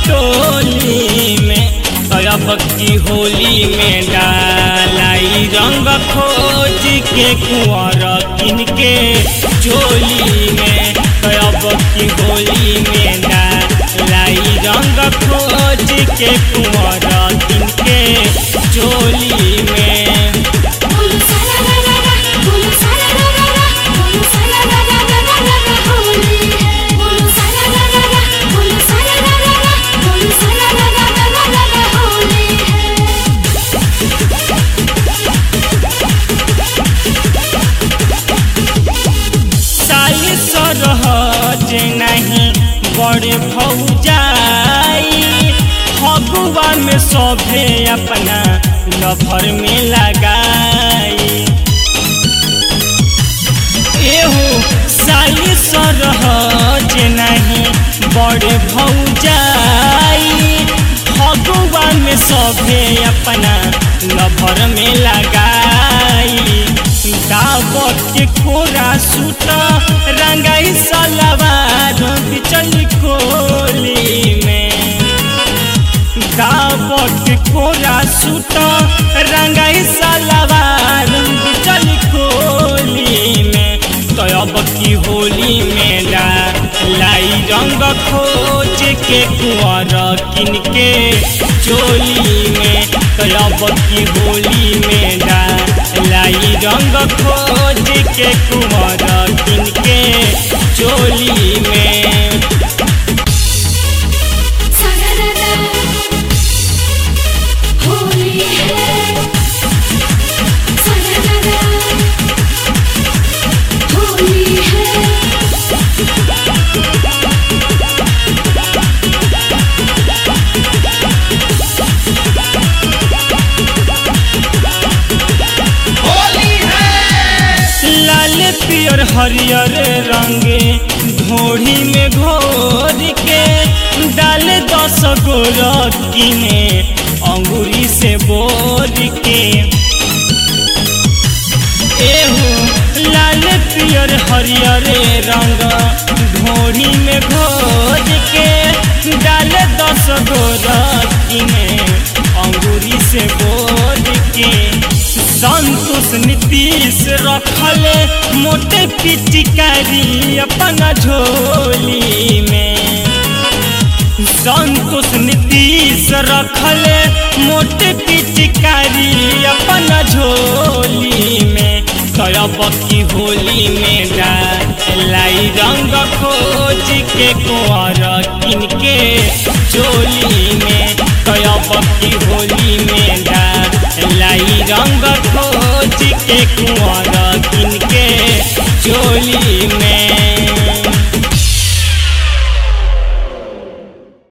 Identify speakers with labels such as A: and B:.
A: टोली में अब की होली में डालाई रंग खोज के कुंवर किन के चोली में अब की होली में डालाई रंग खोज के कुंवर किन के चोली में
B: बोलो सारा रा रा रा बोलो सारा रा रा रा बोलो सारा रा रा रा रा रा रा होली है बोलो सारा रा रा रा बोलो सारा रा रा रा बोलो सारा रा रा रा रा रा रा होली है
A: साली सरहज नहीं बड़े भौजाई फगुआ में सभे अपना लभर में लगाई एहो साली सरहज नहीं बड़े भौजाई फगुआ में सभे अपना लभर में लगाई दावत के कोरा सूट रंगाई सलवार बिचल कोली में दावत के कोरा सूट रंगाई सलवार बिचल कोली में तो अब की होली में ला लाई रंग खोज के कुंवर किन के चोली में तो अब की होली में ला लाई रंग खोज के कुंवर किन के चोली में
B: सारा रा रा होली है सारा रा रा होली है
A: लाल पियर हरियर रंगे घोड़ी में घोर के डाल दस गो रत्ती में अंगूरी से बोर के एहो लाल पियर हरियर रंग घोड़ी में घोर के डाल दस गो रत्ती में अंगूरी से बोर के संतोष नीतीश रखल मोटे पिचकारी अपना झोली में संतोष नीतीश रखल मोटे पिचकारी अपना झोली में करब की होली में लाई रंग खोज के कुंवर किन के चोली में करब की होली में लाई रंग खोज के कुंवर किन के चोली में